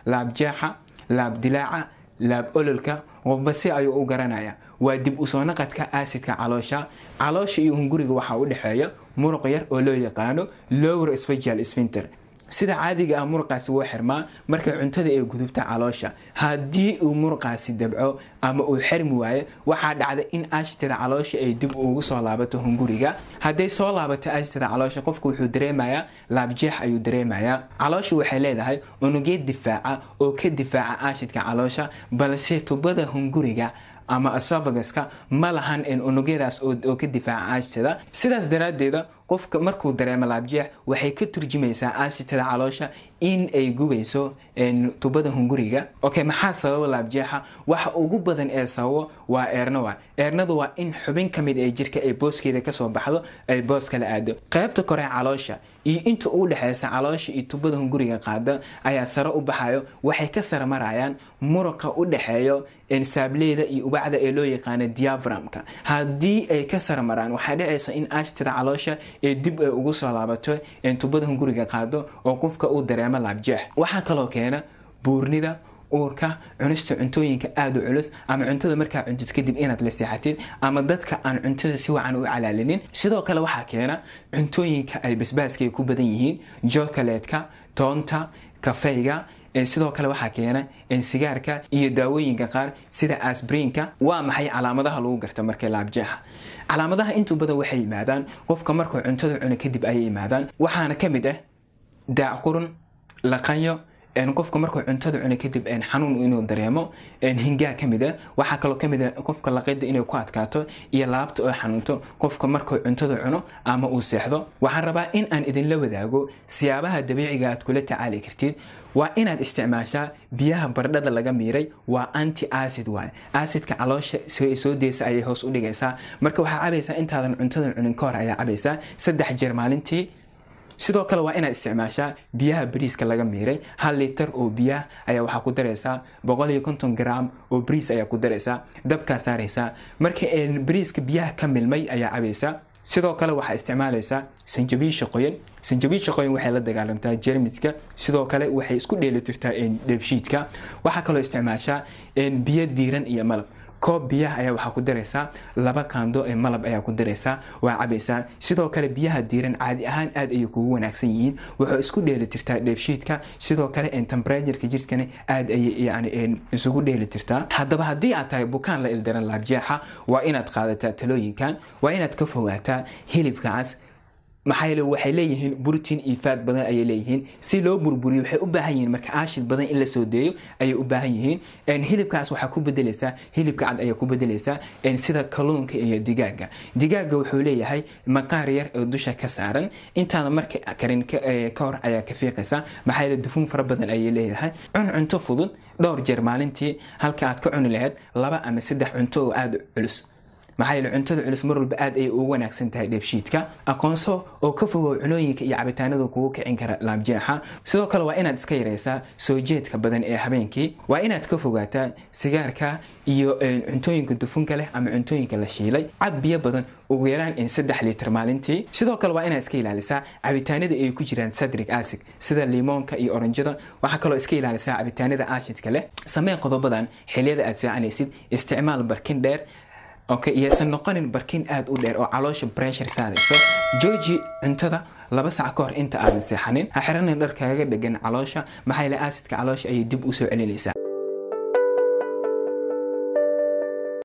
laabjeexa laabdilaaca laab ololka qofba si ayuu u garanaya waa dib usoo naqadka aasidka caloosha caloosha iyo hunguriga waxaa u dhexeeya muruq yar oo loo yaqaano lower sphagial sphincter sida caadiga ah muruqaasi wuu xirmaa markay cuntada ay gudubta caloosha haddii uu muruqaasi dabco ama uu xirmi waayo waxaa dhacda in aashitada caloosha ay dib ugu soo laabato hunguriga hadday soo laabato aashitada caloosha qofku wuxuu dareemayaa laabjeex ayuu dareemayaa caloosha waxay leedahay unugeed difaaca oo ka difaaca aashidka caloosha balse tubada hunguriga ama asophaguska ma lahan unugyadaas oo ka difaaca aashitada sidaas daraaddeeda qofka markuu dareemo laabjeex waxay ka turjumaysaa aashitada caloosha in ay gubayso tubada hunguriga okay maxaa sababa laabjeexa waxa ugu badan ee sababo waa eernawa eernadu waa in xubin ka mid ee jirka ay booskeeda kasoo baxdo ay boos kala aado qaybta kore caloosha iyo inta u dhexeysa caloosha iyo tubada hunguriga qaada ayaa sare u baxayo waxay ka sare marayaan muruqa u dhexeeyo saableeda iyo ubacda ee loo yaqaano diaframka haddii ay ka sare maraan waxaa dhacaysa in aashitada caloosha ee dib ay ugu soo laabato tubada hunguriga qaado oo qofka uu dareemo laabjeex waxaa kaloo keena buurnida uurka cunista cuntooyinka aada u culus ama cuntada markaa cuntid kadib inaad la seexatid ama dadka aan cuntada si wacan u calaalinin sidoo kale waxaa keena cuntooyinka ay basbaaska ay ku badan yihiin jokaleedka toonta kafeyga sidoo kale waxaa keena sigaarka iyo daawooyinka qaar sida asbriinka waa maxay calaamadaha lagu garta markay laabjeexa calaamadaha intuu badan waxay yimaadaan qofka markuu cuntada cuno kadib ayay yimaadaan waxaana ka mid ah daacqurun laqanyo qofka markuu cuntada cuno kadib xanuun inuu dareemo hingaa kamid a waxaa kaloo kamid a qofka laqida inay ku adkaato iyo laabta oo xanuunto qofka markuu cuntada cuno ama uu seexdo waxaan rabaa in aan idinla wadaago siyaabaha dabiiciga aad kula tacaali kartid waa inaad isticmaashaa biyaha bardhada laga miiray waa anti acid waay acidka caloosha soo deysa ayay hoos u dhigaysaa marka waxaa cabaysaa intaadan cuntada cunin ka hor ayaa cabaysaa saddex jeer maalintii sidoo kale waa inaad isticmaashaa biyaha bariiska laga miiray hal litar oo biyaha ayaa waxaa ku daraysaa boqol iyo konton gram oo bariis ayaa ku daraysaa dabkaa saaraysaa marka bariiska biyaha ka milmay ayaa cabaysaa sidoo kale waxaa isticmaalaysaa sanjabiisha qoyan sanjabiisha qoyan waxay la dagaalamtaa jermiska sidoo kale waxay isku dheelitirtaa dheebshiidka waxaa kaloo isticmaashaa biyo diiran iyo malab koob biyaha ayaa waxaa ku daraysaa laba kaando ee malab ayaa ku daraysaa waa cabaysaa sidoo kale biyaha diiran caadi ahaan aad ayay kugu wanaagsan yihiin wuxuu isku dheelitirtaa dheefshiidka sidoo kale tembratureka jirkana aad ayay yani isugu dheelitirtaa haddaba haddii aad tahay bukaan la ildaran laabjeexa waa inaad qaadataa talooyinkan waa inaad ka fogaataa hilibka cas maxaa yeele waxay leeyihiin burtiin iyo faad badan ayay leeyihiin si loo burburiyo waxay u baahan yihiin marka aashid badan in la soo deeyo ayay u baahan yihiin hilibkaas waxaa ku bedelaysaa hilibka cad ayaa ku bedelaysaa sida kalluunka iyo digaaga digaaga wuxuu leeyahay maqaar yar oo dusha ka saaran intaada marka karin ka hor ayaa ka fiiqaysaa maxaa yeele dufuun fara badan ayay leeyahay cun cunto fudud dhowr jeer maalintii halka aad ka cuni lahayd laba ama saddex cunto oo aada culus maxaa yeele cuntada culus mar walba aad ayay ugu wanaagsan tahay dheefshiidka aqoonso oo ka fogow cunooyinka iyo cabitaanada kugu kicin kara laabjeexa sidoo kale waa inaad iska yaraysaa soo jeedka badan ee habeenkii waa inaad ka fogaataa sigaarka iyo cuntooyinka dufunka leh ama cuntooyinka la shiilay cab biyo badan ugu yaraan in saddex litir maalintii sidoo kale waa inaad iska ilaalisaa cabitaanada ay ku jiraan sadric acid sida limoonka iyo oranjada waxaa kaloo iska ilaalisaa cabitaanada aashidka leh samee qodobadan xiliyada aad seecanaysid isticmaal barkin dheer okay iyaysan noqonin barkin aada u dheer oo caloosha bressure saarayso jooji cuntada laba sac ka hor inta aadan seexanin ha xiranin dhar kaaga dhegan caloosha maxaa yeele aasidka caloosha ayay dib usoo celinaysaa